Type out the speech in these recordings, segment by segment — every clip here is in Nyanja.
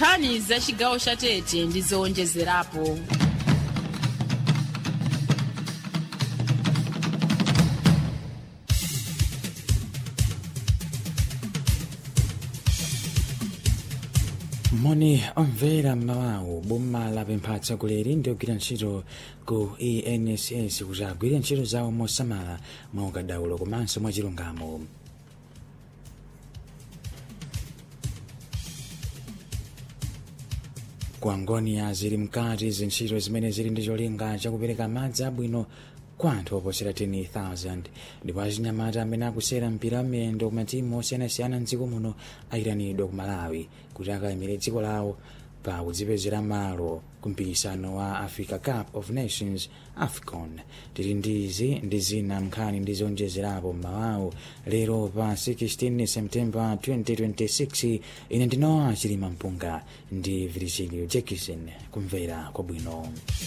nkhani za chigawo cha tete ndi zowonjezerapo moni omvera mmawawu boma lapempha atsogoleri ndi ogwira ntchito ku enss kuti agwire ntchito zawo mosamala mwa ukadaulo komanso mwa chilungamo ku angonia zili mkati zintchito zimene zili ndi cholinga chakupereka madzi abwino kwa anthu oposera 10,000 ndipo achinyamata amene akusera mpira wamiyendo ku matimu osiyanasiyana mdziko muno ayitanidwa ku malawi kuti akayimire dziko lawo pa kudzipezera malo ku mpikisano wa africa cup of nations afcon tili ndizi ndi zina nkhani ndi zonjezerapo mmawawu lero pa 16 septemba 2026 ine ndinowa chilima mpunga ndi virgilio jackson kumvera kwabwino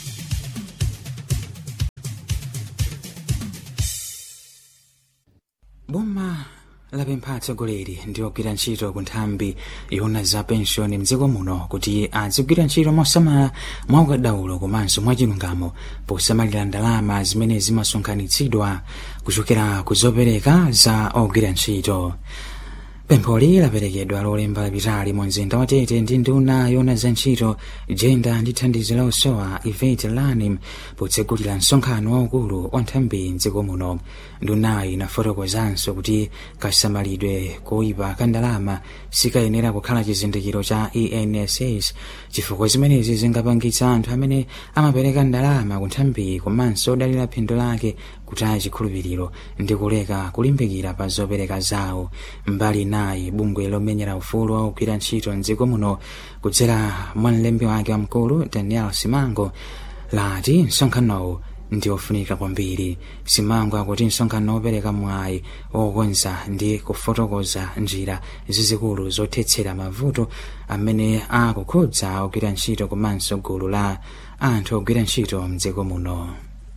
boma lapempha atsogoleri ndi ogwira ntchito ku nthambi yona za penshoni mdziko muno kuti azigwira ntchito mosamala mwa ukadaulo komanso mwa chilungamo posamalira ndalama zimene zimasonkhanitsidwa kuchokera ku zopereka za ogwira ntchito pempholi laperekedwa lolemba lapitali mu mzinda wa tete ndi nduna yona za ntchito jenda ndi thandizo la usowa ivet lanim potsegulira msonkhano waukulu wa nthambi mdziko muno ndunayi inafotokozanso kuti kasamalidwe koyipa ka ndalama sikayenera kukhala chizindikiro cha enss chifukwa zimenezi zingapangitsa anthu amene amapereka ndalama ku nthambi komanso odalira phindu lake kutaya chikhulupiriro ndi kuleka kulimbikira pa zopereka zawo mbali nayi bungwe lomenyera ufulu wa kugwira ntchito mdziko muno kudzera mwa mlembi wake wamkulu daniel simango lati msonkhanowu ndi ofunika kwambiri simango akuti msonkhano opereka mwayi wokonza ndi kufotokoza njira zizikulu zothetsera mavuto amene akukhudza ogwira ntchito komanso gulu la anthu ogwira ntchito mdziko muno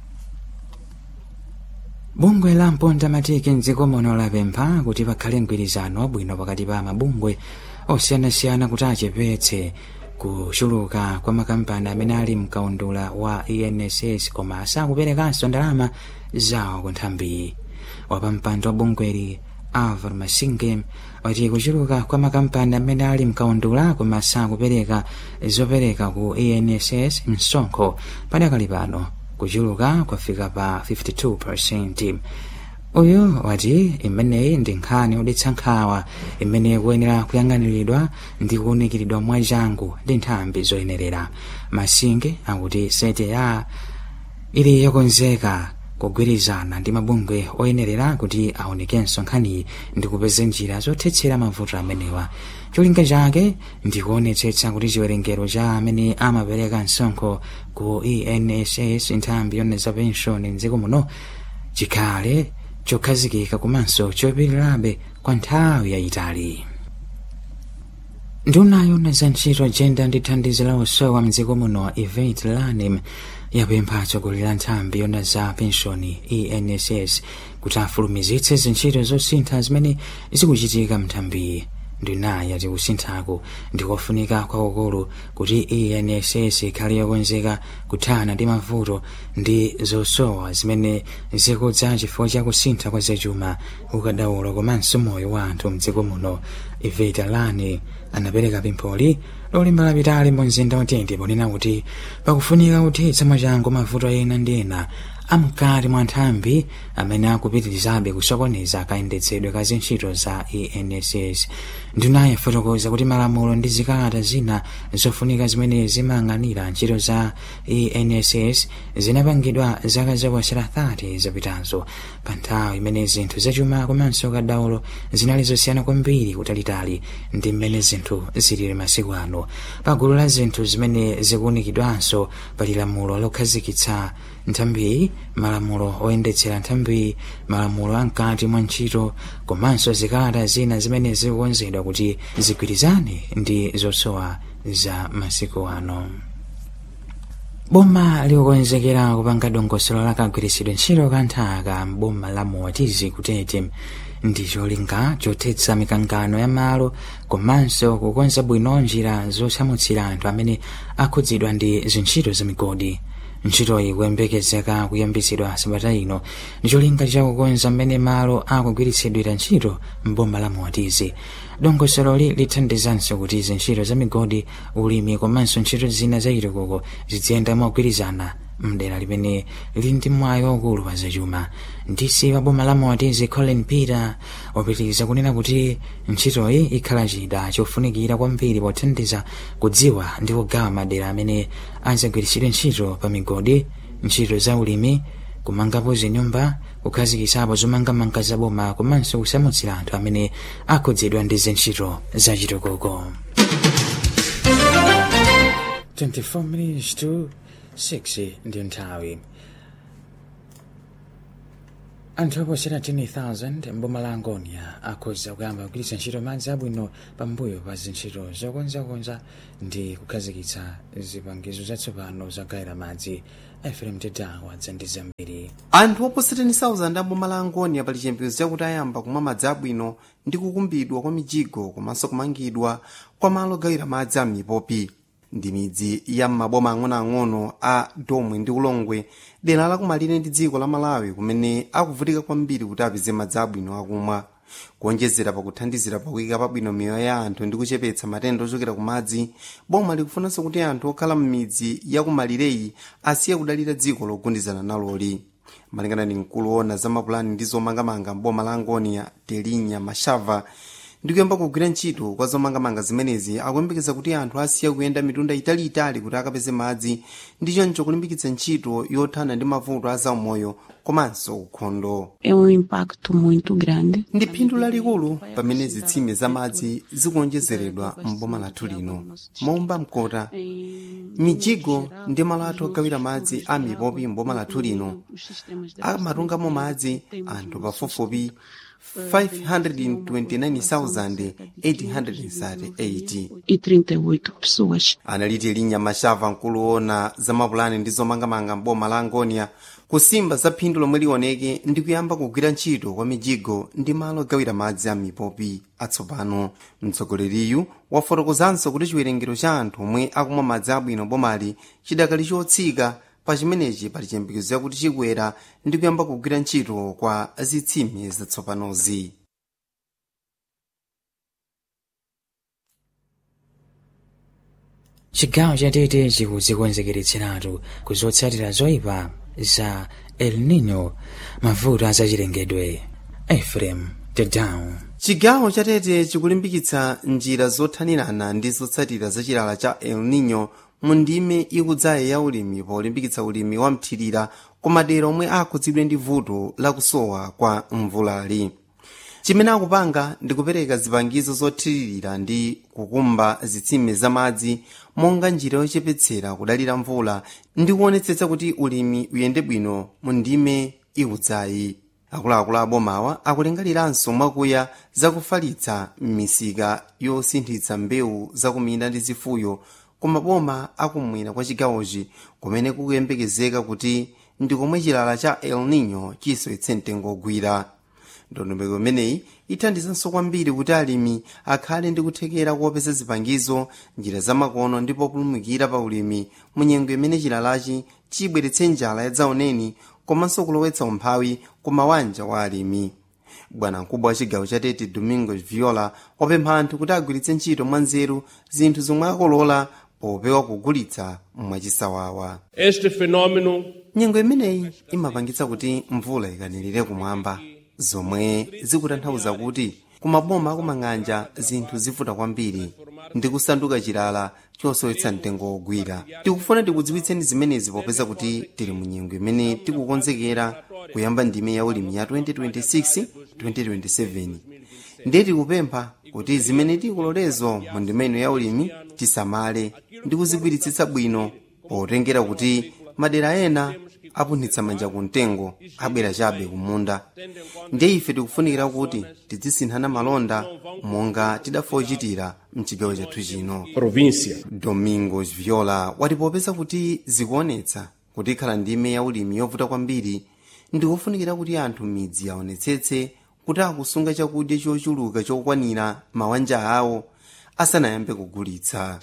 bungwe la mponda matiki mdziko muno lapempha kuti pakhale mgwirizano wabwino pakati pa mabungwe osiyanasiyana kuti achepetse kuchuluka kwa makampani amene ali mkaundula wa enss koma sakuperekanso ndalama zawo ku nthambi wapampando wa bungweli alvar masinge wati kuchuluka kwa makampani amene ali mkaundula koma sakupereka zopereka ku enss msonkho padakali pano kuchuluka kwafika pa 52 uyu wati imeneyi ndi nkhani yodetsa nkhawa imene kuyenera kuyang'aniridwa ndi kuwunikiridwa mwachangu ndi nthambi zoyenerera masinge akuti sete ya ili yokonzeka kugwirizana ndi mabungwe oyenerera kuti aonekenso nkhaniyi ndi kupeza njira zothetsera mavuto amenewa cholinga chake ndi kuonetsetsa kuti chiwerengero cha amene amapereka msonkho ku enss nthambi yona za penshoni mdziko muno chikhale chokhazikika komanso chopirirabe kwa nthawi yayitali nduna yona za ntchito jenda ndi thandizo la usowa mdziko muno ivet lanim yapempha atsogoleri a nthambi yona za penshoni enss kuti afulumizitse zintchito zosintha zimene zikuchitika mnthambiyi ndunayi yati kusinthaku ndikofunika kwakukulu kuti enss ikhale yokonzeka kuthana ndi mavuto ndi zosowa zimene zikudza chifukwa cha kusintha kwa zachuma ukadaulo komanso moyo wa anthu mdziko muno iveta lani anapereka pempholi lolemba lapitali mu mzinda watete ponena kuti pakufunika kuthetsa mwachangu mavuto ena ndi ena amkati mwa nthambi amene akupitirizabe kusokoneza kayendetsedwe ka zintchito za enss ndunayi yafotokoza kuti malamulo ndi zikalata zina zofunika zimene zimayang'anira ntchito za enss zinapangidwa zaka zoposera 30 zapitazo pa nthawi imene zinthu zachuma komanso kadaulo zinali zosiyana kwambiri kutalitali ndi mmene zinthu zilili masiku ano pa gulu la zinthu zimene zikuunikidwanso pali lamulo lokhazikitsa nthambiyi malamulo oyendetsera nthambiyi malamulo amkati mwa ntchito komanso zikalata zina zimene zikukonzedwa kuti zigwirizane ndi zosowa za masiku ano boma likukonzekera kupanga dongosolo la kagwiritsidwe ntchito ka nthaka m'boma la moatizi kutete ndi cholinga chothetsa mikangano ya malo komanso kukonza bwino njira zosamutsira anthu amene akhudzidwa ndi zintchito za migodi ntchitoyi kuyembekezeka kuyambitsidwa sabata ino ndi cholinga chakukonza mmene malo akugwiritsidwira ntchito mboma la moatizi dongosololi lithandizanso kuti zintchito za migodi ulimi komanso ntchito zina za chitukuko ziziyenda mogwirizana mdera limene lili ndi mwayi waukulu wa zachuma ndisi wa boma la moatizi colin peter wapitiriza kunena kuti ntchitoyi ikhala chida chofunikira kwambiri pothandiza kudziwa ndi kugawa madera amene azagwiritsidwe ntchito pa migodi ntchito za ulimi kumangapo zinyumba kukhazikisapo zomangamanga za boma komanso kusamutsira anthu amene akhudzidwa ndi zintchito za chitukuko 24 minutes to 6 ndi nthawi anthu oposera 10,000 mboma la angonia akhoza kuyamba kugwiritsa ntchito madzi abwino pambuyo pa zintchito zokonzakonza ndi kukhazikitsa zipangizo zatsopano zagayira madzi fm tedawa dzandi zambiri anthu oposera 10,000 amboma la angonia pali chiyembekezo chakuti ayamba kumwa madzi abwino ndi kukumbidwa kwa mijigo komanso kumangidwa kwa malo ogawira madzi a mipopi ndi midzi ya m'maboma ang'onoang'ono a domwe ndi ulongwe dera lakumalire ndi dziko la malawi kumene akuvutika kwambiri kuti apeze madzi abwino akumwa kuonjezera pakuthandizira pakuyika pabwino miyoyo ya anthu ndi kuchepetsa matenda ochokera ku madzi boma likufunanso kuti anthu okhala m'midzi ya kumalireyi asiye kudalira dziko logundizana naloli malingana ndi mkulu wona za mapulani ndi zomangamanga m'boma la angonia telinya mashava ndikuyamba kugwira ntchito kwa zomangamanga zimenezi akuyembekeza kuti anthu asiya kuyenda mitunda italiitali kuti akapeze madzi ndi choncho kulimbikitsa ntchito yothana ndi mavuto a zaumoyo komanso ukhondo é um impacto muito grande. ndi phindu lalikulu pamene zitsime za madzi zikuonjezeredwa m'boma lathu lino momba mkota mijigo ndi malo athu ogawira madzi a mipopi m'boma lathu lino amatungamo madzi anthu pafupifupi 529,838 E 38 pessoas. analiti linya mashava mkuluona za mapulani ndi zomangamanga m'boma la angonia kusimba za phindu lomwe lioneke ndi kuyamba kugwira ntchito kwa mijigo ndi malo ogawira madzi a mipopi atsopano mtsogoleriyu wafotokozanso kuti chiwerengero cha anthu omwe akumwa madzi abwino bomali chidakali chotsika pa chimenechi pali chiyembekezo yakuti chikwera ndi kuyamba kugwira ntchito kwa zitsime zatsopanozi chigawo chatete chikudzikonzekeretseratu kuzotsatira zoyipa za el nino mavuto azachilengedwe efrem tedown chigawo chatete chikulimbikitsa njira zothanirana ndi zotsatira za chilala cha el nino mu ndime ikudzaye ya ulimi polimbikitsa ulimi wa mthirira ku madera omwe akhudzidwe ndi vuto lakusowa kwa mvulali chimene akupanga ndi kupereka zipangizo zothiririra ndi kukumba zitsime zamadzi monga njira yochepetsera kudalira mvula ndi kuonetsetsa kuti ulimi uyende bwino mu ndime ikudzayi akuluakulu abomawa akulingaliranso mwakuya zakufalitsa m'misika yosinthitsa mbewu zakuminda ndi zifuyo ku maboma akumwera kwa chigawochi kumene kukuyembekezeka kuti ndi komwe chilala cha el nino chisowetse mtengo ogwira ndondomeko imeneyi ithandizanso kwambiri kuti alimi akhale ndi kuthekera kuopeza zipangizo njira zamakono ndi populumukira pa ulimi mu nyengo imene chilalachi chibweretse njala yadzaoneni komanso kulowetsa umphawi ku mawanja wa alimi bwana mkubwa wa chigawo cha tete domingo viola wapempha anthu kuti agwiritse ntchito mwanzeru zinthu zomwe akolola popewa kugulitsa mwachisawawa Este fenômeno nyengo imeneyi imapangitsa kuti mvula ikanirire kumwamba zomwe zikutanthauza kuti kumaboma akumang'anja zinthu zivuta kwambiri ndi kusanduka chilala chosowetsa mtengo wogwira tikufuna tikudziwitseni zimenezi popeza kuti tili mu nyengo imene tikukonzekera kuyamba ndime ya ulimi ya 2026-2027 ndiye tikupempha kuti zimene tikulolezo mu ndime ino ya ulimi tisamale ndi kuzigwiritsitsa bwino potengera kuti madera ena apunthitsa manja ku mtengo abwera chabe kumunda ndiye ife tikufunikira kuti tidzisinthana malonda monga tidafochitira mchigawo chathu chino província. domingos viola wati popeza kuti zikuonetsa kuti ikhala ndime ya ulimi yovuta kwambiri ndikufunikira kuti anthu midzi aonetsetse kuti akusunga chakudya chochuluka chokwanira mawanja awo asanayambe kugulitsa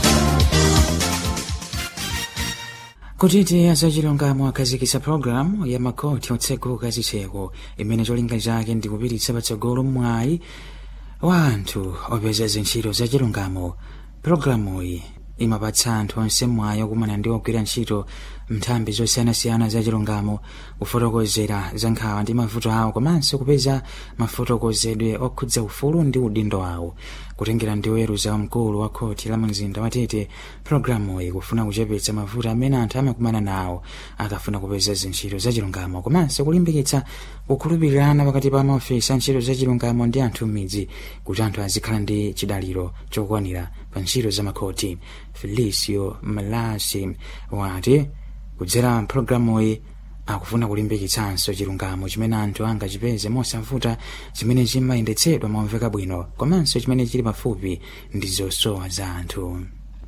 kutiti azachilungamo akhazikitsa pologalamu ya makhoti otsekuka zitseko imene cholinga chake ndi kupititsa patsogolo mwayi wa anthu opeza zintchito zachilungamo pologalamuyi imapatsa anthu onse mwayi okumana ndi ogwira ntchito nthambi zosiyanasiyana zachilungamo kufotokozera za nkhawa ndi mavuto awo komanso kupeza mafotokozedwe okhudza ufulu ndi udindo awo kutengera ndi woweruza mkulu wa khoti la mzinda wa tete pologalamuyi kufuna kuchepetsa mavuto amene anthu amakumana nawo akafuna kupeza zintchito zachilungamo komanso kulimbikitsa kukhulupirirana pakati pa maofesi a ntchito zachilungamo ndi anthu m'midzi kuti anthu azikhala ndi chidaliro chokwanira pa ntchito za makhoti felicio malasi wati kudzera mpulogalamuyi akufuna kulimbikitsanso chilungamo chimene anthu angachipeze mosavuta chimene chimayendetsedwa momveka bwino komanso chimene chili pafupi ndi zosowa za anthu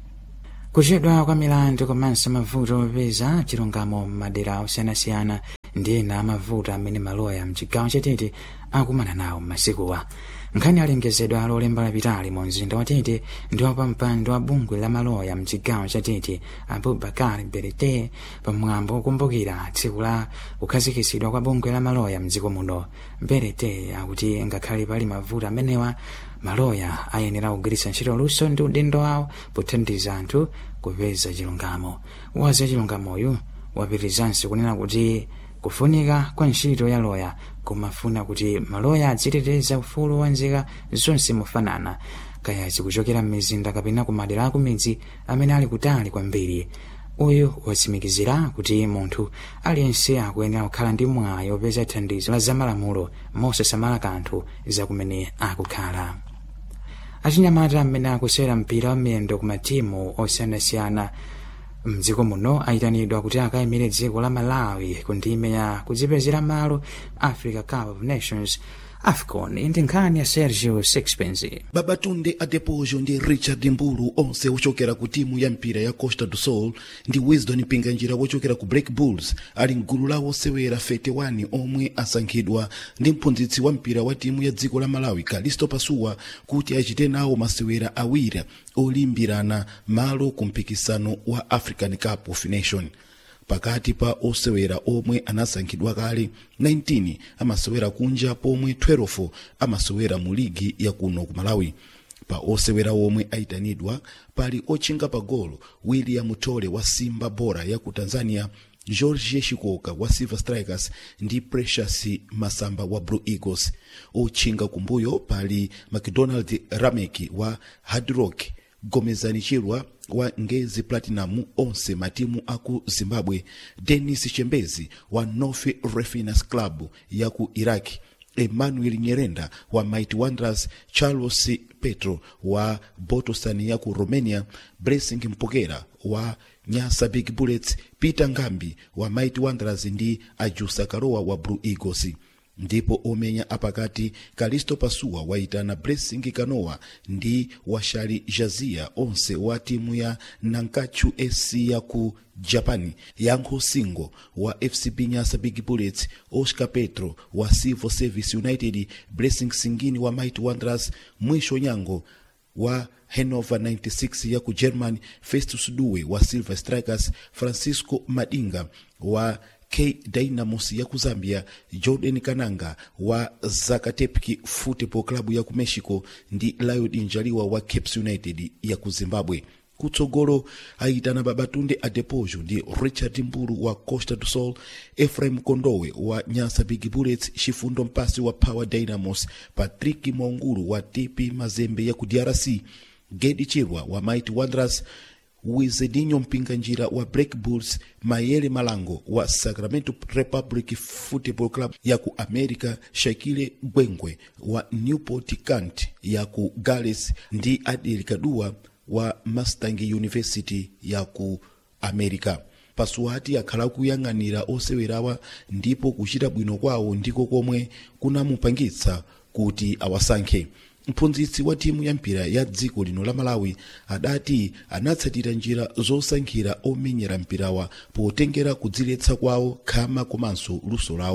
kuchedwa kwa milandu komanso mavuto opeza chilungamo m'madera osiyanasiyana ndi ena amavuto amene maloya mchigawo chatete akumana nawo m'masikuwa nkhani alengezedwa lolemba lapitali mu mzinda wa tete ndi wapampando wa bungwe la maloya mchigawo cha tete abubakar berete pamwambo wokumbukira tsiku la kukhazikitsidwa kwa bungwe la maloya mdziko muno berete akuti ngakhale pali mavuto amenewa maloya ayenera kugwiritsa ntchito luso ndi udindo wawo pothandiza anthu kupeza chilungamo wazi chilungamoyu wapirizanso kunena kuti kufunika kwa ntchito ya loya kumafuna kuti maloya adziteteza ufulu wa nzika zonse mofanana kaya zikuchokera m'mizinda kapena ku madera akumidzi amene ali kutali kwambiri uyu watsimikizira kuti munthu aliyense akuyenera kukhala ndi mwayi opeza thandizo la zamalamulo mosasamala kanthu zakumene akukhala achinyamata amene akusewera mpira wa miyendo ku matimu osiyanasiyana mdziko muno ayitanidwa kuti akayimire dziko la malawi ku ndime ya kudzipezera malo africa cup of nations afcon ndi nkhani ya sergio sixpence babatunde adepojo ndi richard mbulu onse ochokera ku timu ya mpira ya costa do sol ndi wisdom mpinganjira wochokera ku black bulls ali mgulu la osewera 31 omwe asankhidwa ndi mphunzitsi wa mpira wa timu ya dziko la malawi calisto pasuwa kuti achite nawo masewera awiri olimbirana malo ku mpikisano wa african cup of nation pakati pa osewera omwe anasankhidwa kale 19 amasewera kunja pomwe 12 amasewera mu ligi ya kuno ku malawi pa osewera omwe ayitanidwa pali otchinga pa golo william tole wa simba bora ya ku tanzania george shikoka wa silver strikers ndi precious masamba wa blue eagles otchinga kumbuyo pali mcdonald rameki wa hard rock gomezani chirwa wa ngezi platinum onse matimu aku zimbabwe denis chembezi wa north refiners club ya ku iraki emmanuel nyerenda wa mighty wanderers charles petro wa botosan ya ku romania blessing mpokera wa nyasa big bullets peter ngambi wa mighty wanderers ndi ajusa karowa wa blue eagles ndipo omenya apakati kalisto pasuwa waitana blessing kanowa ndi washali jazia onse wa timu ya nankachu sc ya ku japan yankho singo wa fcb nyasa big bullets oscar petro wa civil service united blessing singini wa mighty wanderers mwisho nyango wa hanover 96 ya ku german festus duwe wa silver strikers francisco madinga wa k dynamos ya ku zambia jordan kananga wa zakatepki football club ya ku mexico ndi liod njaliwa wa caps united ya ku zimbabwe kutsogolo ayitana babatunde adepojo ndi richard mbulu wa costa do sol efraim kondowe wa nyasa big bullets chifundo mpasi wa power dynamos patrick mwaungulu wa tp mazembe ya ku drc gedi chirwa wa mighty wanderers wizedinho mpinganjira wa black bulls mayele malango wa sacramento republic football club ya ku america shakile gwengwe wa newport cant ya ku gales ndi adel kadua wa mustang university ya ku america pasuwati akhala kuyang'anira osewerawa ndipo kuchita bwino kwawo ndiko komwe kunamupangitsa kuti awasankhe mphunzitsi wa timu ya mpira ya dziko lino la malawi adati anatsatira njira zosankhira omenyera mpirawa potengera kudziletsa kwawo khama komanso luso lawo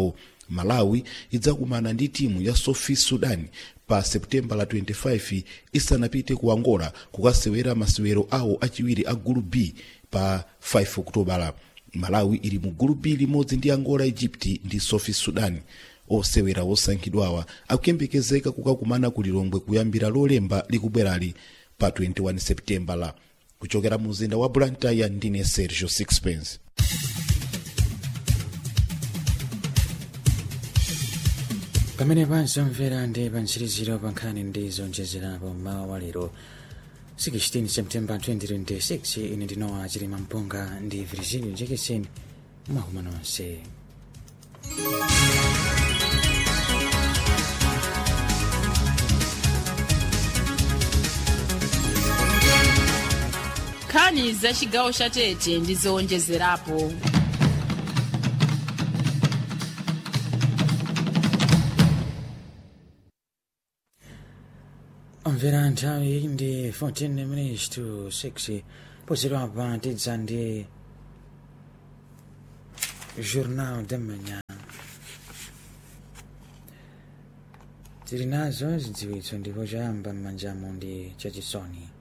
malawi idzakumana ndi timu ya sofi sudan pa septemba la 25 isanapite ku angola kukasewera masewero awo achiwiri a gulu b pa 5 okutobala malawi ili mu gulu b limodzi ndi angola egypt ndi sofi sudan osewera osankhidwawa akuyembekezeka kukakumana ku lilongwe kuyambira lolemba likubwerali pa 21 septembala kuchokera mu mzinda wa blantyre ndine sergio sixpence pamene panzomvera ndi pantsiriziro pa nkhani ndi zonjezerapo mmawa wa lero 16 septemba 2026 ine ndinowa chilima mpunga ndi virgilio jackson mwakuma nonse nkhani za chigawo cha tete ndi zowonjezerapo omvera nthawi ndi 14 minutes to 6 pozidwapa tidza ndi journal de manhã tili nazo zidziwitso ndipo choyamba m'manjamu ndi chachisoni